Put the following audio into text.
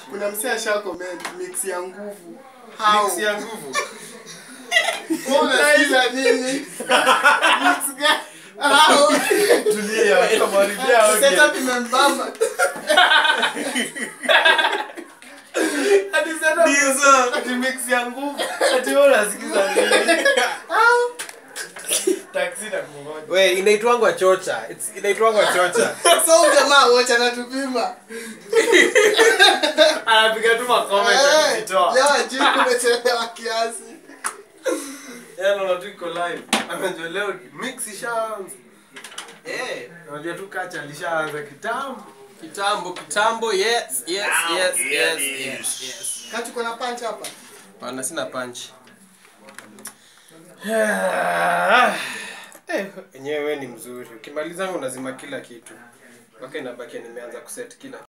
kuna msee asha comment mix ya nguvu how Mix ya nguvu. Wewe unasikiza nini mix gani how Tulia, tutamharibia audio. setup imembamba Ati setup- Ndizo. ati mix ya nguvu. Ati wewe unasikiza nini? Taxi itakungoja. We, inaitwangwa chocha. It's- Inaitwangwa chocha. so huyu jamaa wote anatupima Anapiga tu makomenti Eh, akijitoa. leo ajui kumechelewa kiasi Yaani unaona tu iko live. Anajua leo mix ishaanza. Eh, Unajua tu kacha alishaanza kitambo. kitambo kitambo yes yes yes yes yes yes kati kuna punch hapa pana sina punch Eh, enyewe ni mzuri ukimaliza unazima kila kitu mpaka inabakia nimeanza kuset kila